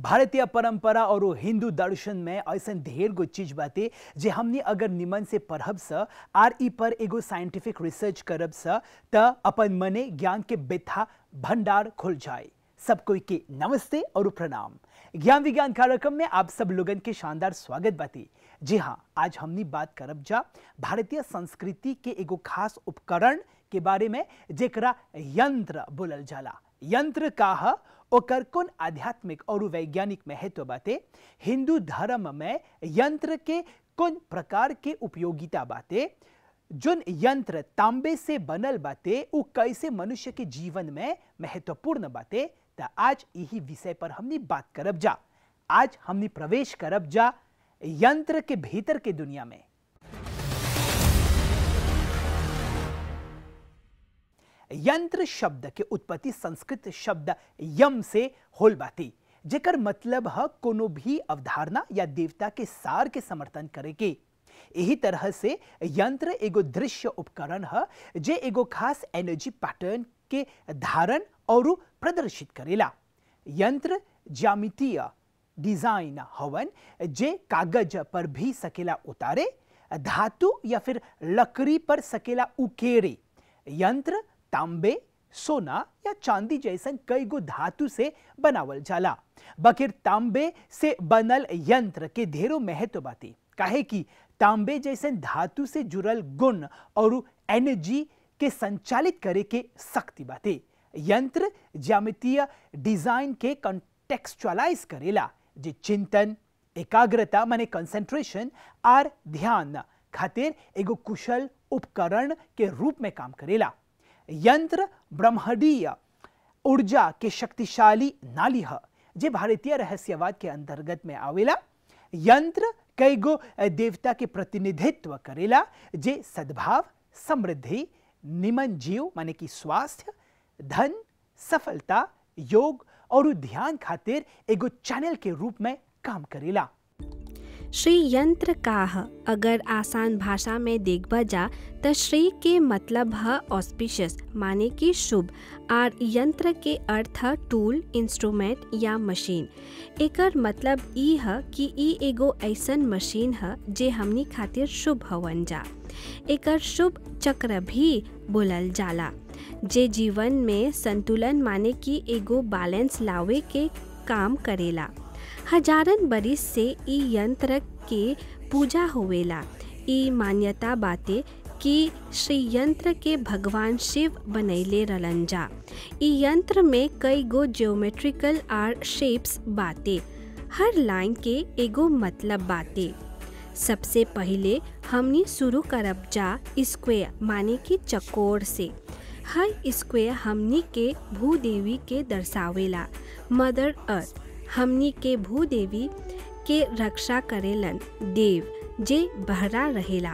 भारतीय परंपरा और वो हिंदू दर्शन में ऐसा ढेर गो चीज बाते जे हमनी अगर निमन से पढ़ब स आर ई पर एगो साइंटिफिक रिसर्च करब स त अपन मने ज्ञान के बेथा भंडार खुल जाए सब कोई के नमस्ते और प्रणाम ज्ञान विज्ञान कार्यक्रम में आप सब लोगन के शानदार स्वागत बाती जी हाँ आज हमनी बात करब जा भारतीय संस्कृति के एगो खास उपकरण के बारे में जेकरा यंत्र बोलल जाला यंत्र का ह ओकर कौन आध्यात्मिक और वैज्ञानिक महत्व बाते हिंदू धर्म में यंत्र के कौन प्रकार के उपयोगिता बाते जोन यंत्र तांबे से बनल बाते उ कैसे मनुष्य के जीवन में महत्वपूर्ण बाते त आज यही विषय पर हमनी बात करब जा आज हमनी प्रवेश करब जा यंत्र के भीतर के दुनिया में यंत्र शब्द के उत्पत्ति संस्कृत शब्द यम से होल बाती जेकर मतलब ह कोनो भी अवधारणा या देवता के सार के समर्थन करे के यही तरह से यंत्र एगो दृश्य उपकरण ह जे एगो खास एनर्जी पैटर्न के धारण और प्रदर्शित करेला यंत्र ज्यामितीय डिजाइन हवन जे कागज पर भी सकेला उतारे धातु या फिर लकड़ी पर सकेला उकेरे यंत्र तांबे सोना या चांदी जैसन कई गो धातु से बनावल जाला बकिर तांबे से बनल यंत्र के ढेरों महत्व बाती काहे कि तांबे जैसन धातु से जुड़ल गुण और एनर्जी के संचालित करे के शक्ति बाते यंत्र ज्यामितीय डिजाइन के कॉन्टेक्सचुअलाइज करेला जे चिंतन एकाग्रता माने कंसंट्रेशन आर ध्यान खातिर एगो कुशल उपकरण के रूप में काम करेला यंत्र ब्रह्मडीय ऊर्जा के शक्तिशाली नाली ह जे भारतीय रहस्यवाद के अंतर्गत में आवेला यंत्र कई गो देवता के प्रतिनिधित्व करेला जे सद्भाव समृद्धि निमन जीव माने कि स्वास्थ्य धन सफलता योग और ध्यान खातिर एगो चैनल के रूप में काम करेला श्री यंत्र का ह अगर आसान भाषा में देखबा जा त श्री के मतलब ह ऑस्पिशियस माने कि शुभ आर यंत्र के अर्थ ह टूल इंस्ट्रूमेंट या मशीन एकर मतलब ई ह कि ई एगो ऐसन मशीन ह जे हमनी खातिर शुभ हवन जा एकर शुभ चक्र भी बोलल जाला जे जीवन में संतुलन माने कि एगो बैलेंस लावे के काम करेला हजारन बरिस से ई यंत्र के पूजा होवेला ई मान्यता बाते कि श्री यंत्र के भगवान शिव बनैले रलन जा ई यंत्र में कई गो ज्योमेट्रिकल आर शेप्स बाते हर लाइन के एगो मतलब बाते सबसे पहले हमनी शुरू करब जा स्क्वेयर माने कि चकोर से हर स्क्वेयर हमनी के भूदेवी के दर्शावेला मदर अर्थ हमनी के भूदेवी के रक्षा करेलन देव जे बहरा रहेला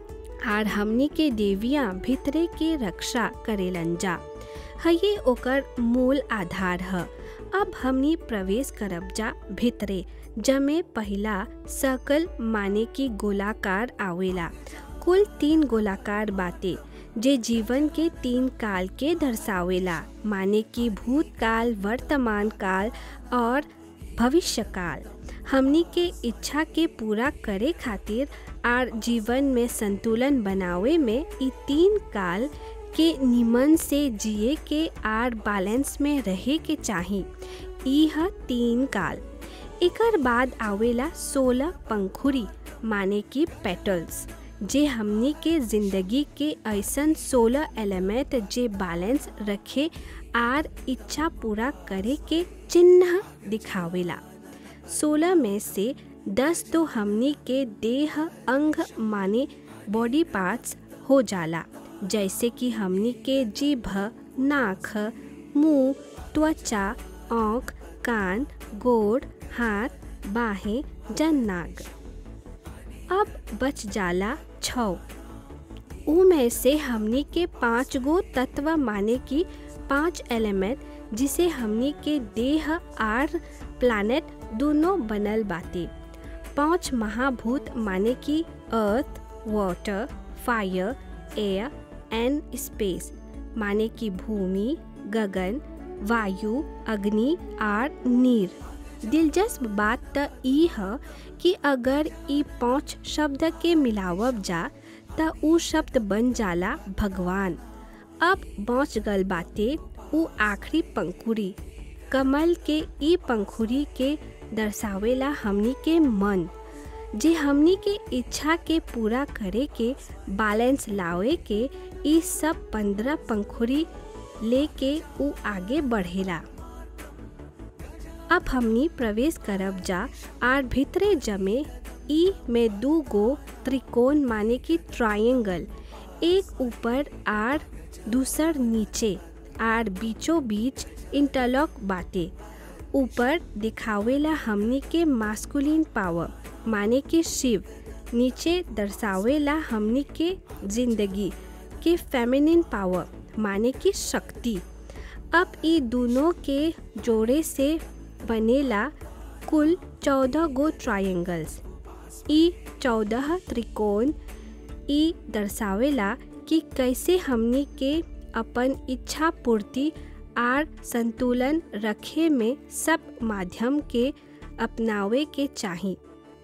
आर हमनी के देवियाँ भीतरे के रक्षा करेलन जा हये ओकर मूल आधार ह अब हमनी प्रवेश करब जा भीतरे जमे पहला सर्कल माने की गोलाकार आवेला कुल तीन गोलाकार बाते जे जीवन के तीन काल के दर्शावेला माने कि भूतकाल वर्तमान काल और भविष्य काल हमनी के इच्छा के पूरा करे खातिर आर जीवन में संतुलन बनावे में ई तीन काल के निमन से जिए के आर बैलेंस में रहे के चाही ई ह तीन काल एकर बाद आवेला सोलह पंखुरी माने कि पेटल्स जे हमनी के जिंदगी के ऐसन सोलह एलिमेंट जे बैलेंस रखे आर इच्छा पूरा करे के चिन्ह दिखावेला सोलह में से दस तो हमनी के देह अंग माने बॉडी पार्ट्स हो जाला जैसे कि हमनी के जीभ नाक मुंह त्वचा आँख कान गोड़ हाथ बाहें जन्नाग अब बच जाला छौ ऊ में से हमनी के पाँच गो तत्व माने की पांच एलिमेंट जिसे हमनी के देह आर प्लानेट दोनों बनल बाते पांच महाभूत माने की earth water fire air and space माने की भूमि गगन वायु अग्नि आर नीर दिलचस्प बात त ई ह कि अगर ई पांच शब्द के मिलावब जा त ऊ शब्द बन जाला भगवान अब बच गल बाटे ऊ आखिरी पंखुड़ी कमल के ई पंखुड़ी के दर्शावेला हमनी के मन जे हमनी के इच्छा के पूरा करे के बैलेंस लावे के ई सब पंद्रह पंखुड़ी लेके ऊ आगे बढ़ेला अब हमनी प्रवेश करब जा आर भीतरे जमे ई में दू गो त्रिकोण माने की ट्रायंगल एक ऊपर आर दूसर नीचे आर बीचों बीच इंटरलॉक बाटे ऊपर दिखावेला हमनी के मास्कुलिन पावर माने के शिव नीचे दर्शावेला हमनी के जिंदगी के फेमिनिन पावर माने की शक्ति अब ई दोनों के जोड़े से बनेला कुल चौदह गो ट्रायंगल्स ई चौदह त्रिकोण ई दर्शावेला कि कैसे हमनी के अपन इच्छा पूर्ति आर संतुलन रखे में सब माध्यम के अपनावे के चाही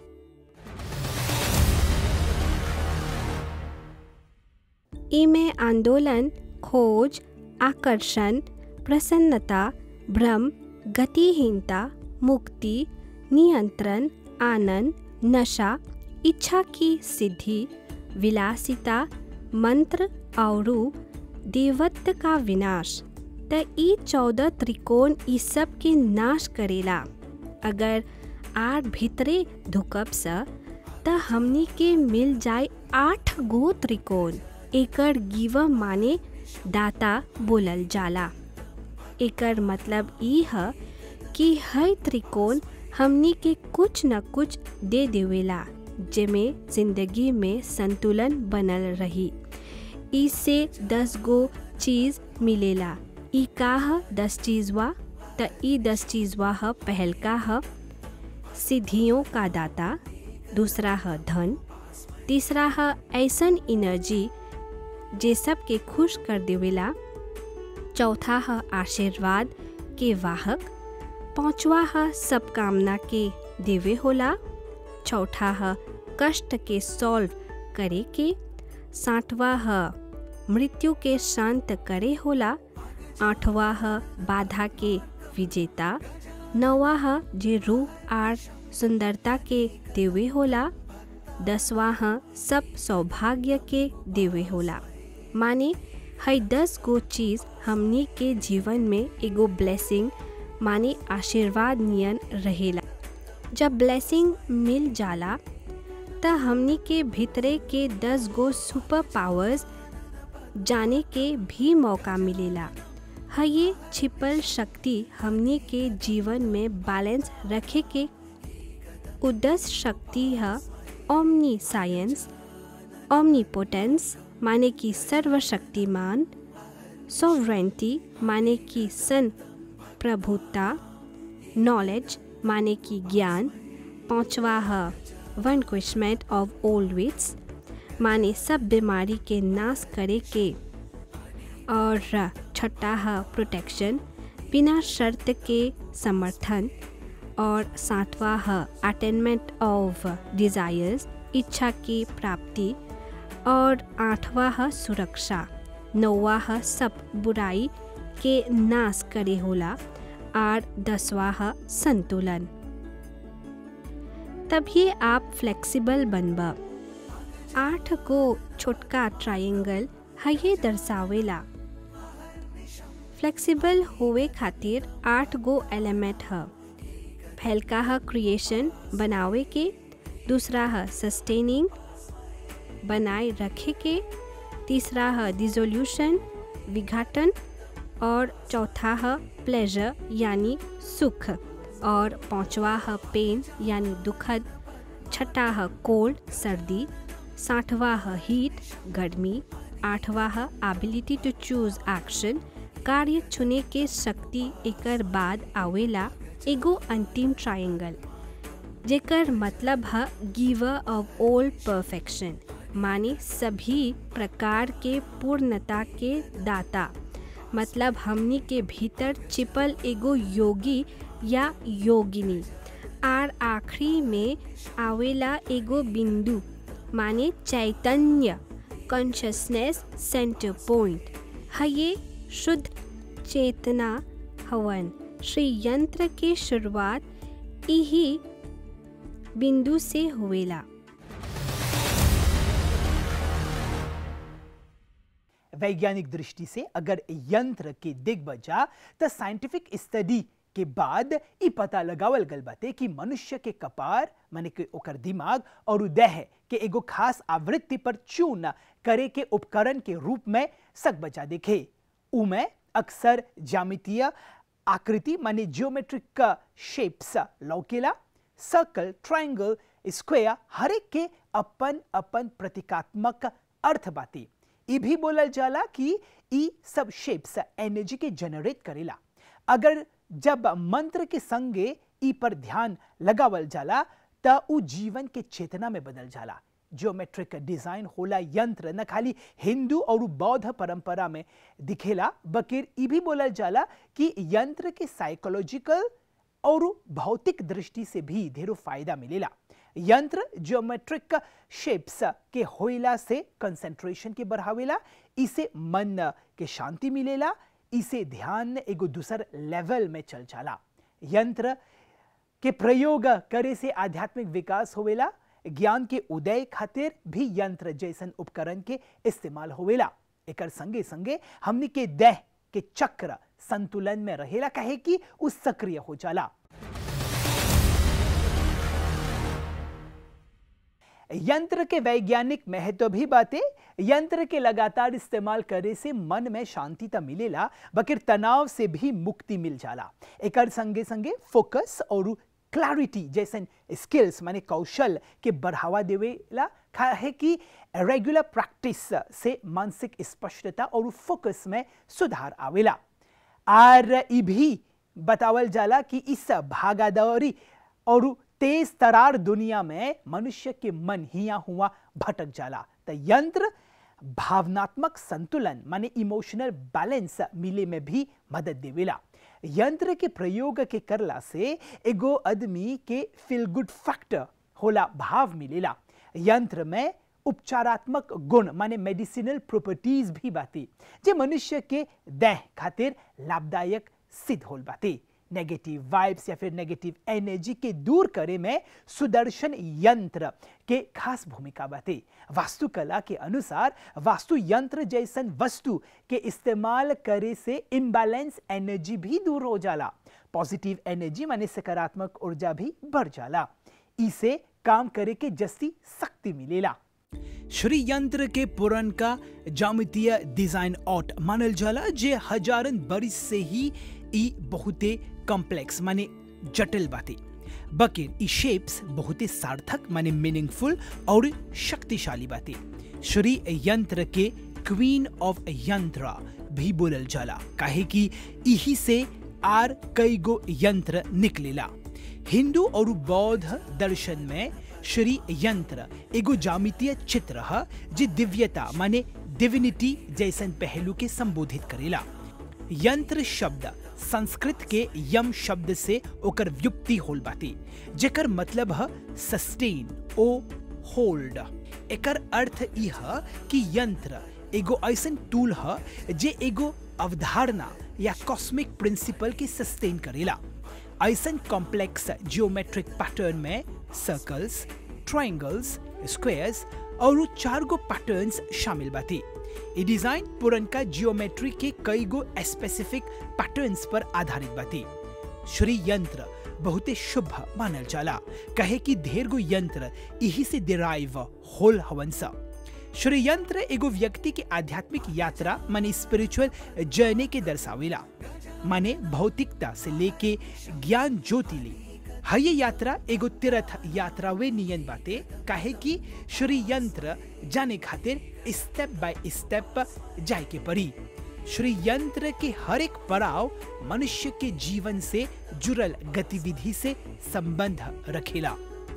इमे आंदोलन खोज आकर्षण प्रसन्नता भ्रम गतिहीनता मुक्ति नियंत्रण आनंद नशा इच्छा की सिद्धि विलासिता मंत्र और देवत्व का विनाश त ई चौदह त्रिकोण ई सब के नाश करेला अगर आठ भीतरे धुकब स त हमनी के मिल जाए आठ गो त्रिकोण एकर गिव माने दाता बोलल जाला एकर मतलब ई ह कि हर त्रिकोण हमनी के कुछ न कुछ दे देवेला जेमे जिंदगी में संतुलन बनल रही इससे दस गो चीज मिलेला ई का ह दस चीजवा त ई दस चीजवा ह पहल का ह सिद्धियों का दाता दूसरा है धन तीसरा है ऐसन एनर्जी जे सब के खुश कर देवेला चौथा है आशीर्वाद के वाहक पांचवा है सब कामना के देवे होला चौथा है कष्ट के सॉल्व करे के साठवा है मृत्यु के शांत करे होला आठवा है बाधा के विजेता नवा है जे रूप आर सुंदरता के देवे होला दसवा है सब सौभाग्य के देवे होला माने हई दस गो चीज हमनी के जीवन में एगो ब्लेसिंग माने आशीर्वाद नियन रहेला जब ब्लेसिंग मिल जाला त हमनी के भीतरे के दस गो सुपर पावर्स जाने के भी मौका मिलेला है ये छिपल शक्ति हमनी के जीवन में बैलेंस रखे के उदस शक्ति है ओमनी साइंस ओमनीपोटेंस माने कि सर्वशक्तिमान सोवरेंटी माने कि सन प्रभुता नॉलेज माने कि ज्ञान पांचवा है वनक्विशमेंट ऑफ ओल्ड विट्स माने सब बीमारी के नाश करे के और छठा है प्रोटेक्शन बिना शर्त के समर्थन और सातवा है अटेनमेंट ऑफ डिज़ायर्स इच्छा की प्राप्ति और आठवा है सुरक्षा नौवा है सब बुराई के नाश करे होला और दसवा है संतुलन तभी आप फ्लेक्सिबल बनबा आठ को छोटका ट्रायंगल है ये दर्शावेला फ्लेक्सिबल होवे खातिर आठ गो एलिमेंट है पहलका है क्रिएशन बनावे के दूसरा है सस्टेनिंग बनाए रखे के तीसरा है डिजोल्यूशन विघाटन और चौथा है प्लेजर यानी सुख और पांचवा है पेन यानी दुखद छठा है कोल्ड सर्दी साठवा है हीट गर्मी आठवा है एबिलिटी टू चूज एक्शन कार्य चुने के शक्ति एकर बाद आवेला एगो अंतिम ट्रायंगल जेकर मतलब है गिवर ऑफ ऑल परफेक्शन माने सभी प्रकार के पूर्णता के दाता मतलब हमनी के भीतर छिपल एगो योगी या योगिनी आर आखिरी में आवेला एगो बिंदु माने चैतन्य कॉन्शसनेस सेंटर पॉइंट है ये शुद्ध चेतना हवन श्री यंत्र की शुरुआत यही बिंदु से हुएला वैज्ञानिक दृष्टि से अगर यंत्र के दिग्बजा त साइंटिफिक स्टडी के बाद ई पता लगावल गल बाटे कि मनुष्य के कपार माने कि ओकर दिमाग और देह के एगो खास आवृत्ति पर चून करे के उपकरण के रूप में सक बचा देखे उमें अक्सर ज्यामितीय आकृति माने जियोमेट्रिक शेप्स लौकेला सर्कल ट्रायंगल स्क्वायर हर एक के अपन अपन प्रतीकात्मक अर्थ बाती ई भी बोलल जाला कि ई सब शेप्स एनर्जी के जनरेट करेला अगर जब मंत्र के संगे ई पर ध्यान लगावल जाला त उ जीवन के चेतना में बदल जाला जियोमेट्रिक डिजाइन होला यंत्र न खाली हिंदू और बौद्ध परंपरा में दिखेला बकिर ई भी बोलल जाला कि यंत्र के साइकोलॉजिकल और भौतिक दृष्टि से भी ढेरों फायदा मिलेला यंत्र ज्योमेट्रिक शेप्स के होइला से कंसंट्रेशन के बढ़ावेला इसे मन के शांति मिलेला इसे ध्यान एगो दूसर लेवल में चल जाला यंत्र के प्रयोग करे से आध्यात्मिक विकास होवेला ज्ञान के उदय खातिर भी यंत्र जैसन उपकरण के इस्तेमाल होवेला एकर संगे संगे हमनी के देह के चक्र संतुलन में रहेला कहे कि उ सक्रिय हो जाला यंत्र के वैज्ञानिक महत्व भी बातें यंत्र के लगातार इस्तेमाल करे से मन में शांति त मिलेला बकिर तनाव से भी मुक्ति मिल जाला एकर संगे संगे फोकस और क्लैरिटी जैसन स्किल्स माने कौशल के बढ़ावा देवेला है कि रेगुलर प्रैक्टिस से मानसिक स्पष्टता और फोकस में सुधार आवेला और ई भी बतावल जाला कि इस भागादौरी और तेज तरार दुनिया में मनुष्य के मन हिया हुआ भटक जाला तो यंत्र भावनात्मक संतुलन माने इमोशनल बैलेंस मिले में भी मदद देवेला यंत्र के प्रयोग के करला से एगो आदमी के फील गुड फैक्टर होला भाव मिलेला यंत्र में उपचारात्मक गुण माने मेडिसिनल प्रॉपर्टीज भी बाती जे मनुष्य के देह खातिर लाभदायक सिद्ध होल बाती नेगेटिव वाइब्स या फिर नेगेटिव एनर्जी के दूर करे में सुदर्शन यंत्र के खास भूमिका बाते वास्तुकला के अनुसार वास्तु यंत्र जैसन वस्तु के इस्तेमाल करे से इम्बैलेंस एनर्जी भी दूर हो जाला पॉजिटिव एनर्जी माने सकारात्मक ऊर्जा भी बढ़ जाला इसे काम करे के जस्ती शक्ति मिलेला श्री यंत्र के पुरन का जामितीय डिजाइन आउट मानल जाला जे हजारन बरिस से ही ई बहुते कॉम्प्लेक्स माने जटिल बाते बकिर ई शेप्स बहुते सार्थक माने मीनिंगफुल और शक्तिशाली बाते श्री यंत्र के क्वीन ऑफ यंत्र भी बोलल जाला काहे कि इही से आर कई गो यंत्र निकलेला हिंदू और बौद्ध दर्शन में श्री यंत्र एगो जामितीय चित्र है जे दिव्यता माने डिविनिटी जैसन पहलू के संबोधित करेला यंत्र शब्द संस्कृत के यम शब्द से ओकर व्युक्ति होल बाती जेकर मतलब है सस्टेन ओ होल्ड एकर अर्थ ई है कि यंत्र एगो ऐसन टूल है जे एगो अवधारणा या कॉस्मिक प्रिंसिपल के सस्टेन करेला ऐसन कॉम्प्लेक्स जियोमेट्रिक पैटर्न में सर्कल्स ट्रायंगल्स स्क्वायर्स और चार गो पैटर्न्स शामिल बाती ये डिजाइन पुरनका जियोमेट्री के कई गो स्पेसिफिक पैटर्न्स पर आधारित बाती श्री यंत्र बहुते शुभ मानल जाला कहे कि ढेर गो यंत्र यही से डिराइव होल हवन सा श्री यंत्र एगो व्यक्ति के आध्यात्मिक यात्रा माने स्पिरिचुअल जर्नी के दर्शावेला माने भौतिकता से लेके ज्ञान ज्योति ले हय यात्रा एगो तीर्थ यात्रा वे नियन बाते काहे कि श्री यंत्र जाने खातिर स्टेप बाय स्टेप जाए के पड़ी श्री यंत्र के हर एक पड़ाव मनुष्य के जीवन से जुड़ल गतिविधि से संबंध रखेला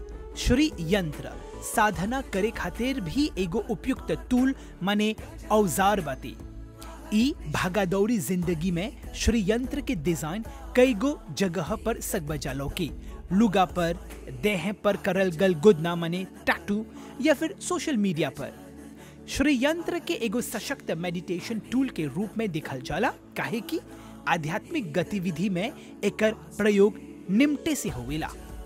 श्री यंत्र साधना करे खातिर भी एगो उपयुक्त टूल माने औजार बाती ई भागादौड़ी जिंदगी में श्री यंत्र के डिजाइन कई गो जगह पर सगबजा लौकी लुगा पर देह पर करल गल गुदना मने टैटू या फिर सोशल मीडिया पर श्री यंत्र के एगो सशक्त मेडिटेशन टूल के रूप में दिखल जाला काहे कि आध्यात्मिक गतिविधि में एकर प्रयोग निमटे से होवेला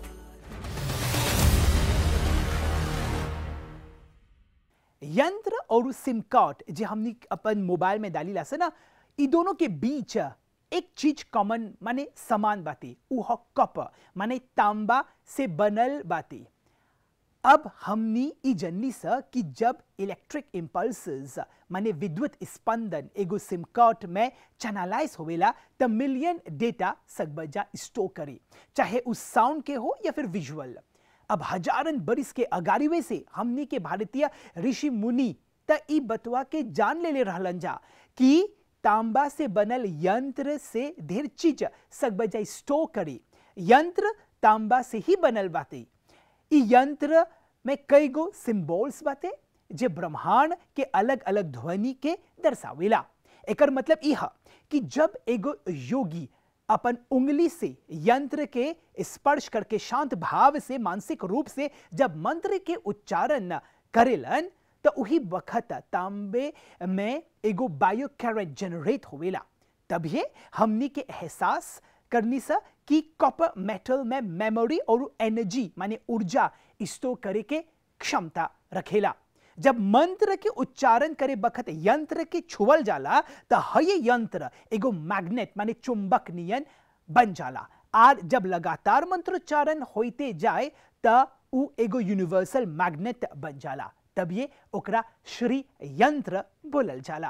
यंत्र और सिम कार्ड जो हमने अपन मोबाइल में डाली से ना ई दोनों के बीच एक चीज कॉमन माने समान बाती उ ह कप माने तांबा से बनल बाती अब हमनी ई जनली स कि जब इलेक्ट्रिक इम्पल्सेस माने विद्युत स्पंदन एगो सिम कार्ड में चैनलाइज होवेला त मिलियन डेटा सकबजा स्टोर करे चाहे उस साउंड के हो या फिर विजुअल अब हजारन बरिस के अगारीवे से हमनी के भारतीय ऋषि मुनि त ई बतवा के जान ले ले रहलन जा कि तांबा से बनल यंत्र से ढेर चीज सकबजा स्टोर करे यंत्र तांबा से ही बनल बाते ई यंत्र में कई गो सिंबल्स बाते जे ब्रह्मांड के अलग अलग ध्वनि के दर्शावेला एकर मतलब ई ह कि जब एगो योगी अपन उंगली से यंत्र के स्पर्श करके शांत भाव से मानसिक रूप से जब मंत्र के उच्चारण करेलन तो उही वक्त तांबे में एगो बायो कैरेट जनरेट होवेला तभी हमनी के एहसास करनी सा कि कॉपर मेटल में मेमोरी और एनर्जी माने ऊर्जा स्टोर करे के क्षमता रखेला जब मंत्र के उच्चारण करे बखत यंत्र के छुअल जाला त हय यंत्र एगो मैग्नेट माने चुंबक नियन बन जाला आर जब लगातार मंत्रोच्चारण होते जाए त उ एगो यूनिवर्सल मैग्नेट बन जाला तब ओकरा श्री यंत्र बोलल जाला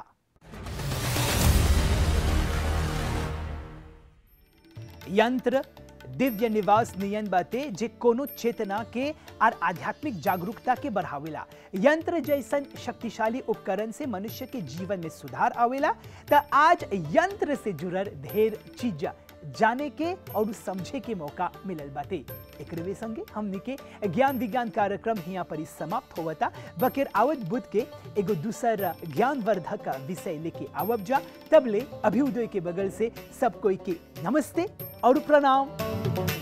यंत्र दिव्य निवास नियन बाते जे कोनो चेतना के और आध्यात्मिक जागरूकता के बढ़ावेला यंत्र जैसन शक्तिशाली उपकरण से मनुष्य के जीवन में सुधार आवेला त आज यंत्र से जुड़ल ढेर चीज जाने के और समझे के मौका मिलल बाते एकरवे संगे हमनी के ज्ञान विज्ञान कार्यक्रम हिया पर ही समाप्त होवता बकेर आवत बुध के एगो दूसर ज्ञानवर्धक विषय लेके आवब जा तबले अभ्युदय के बगल से सब कोई के नमस्ते और प्रणाम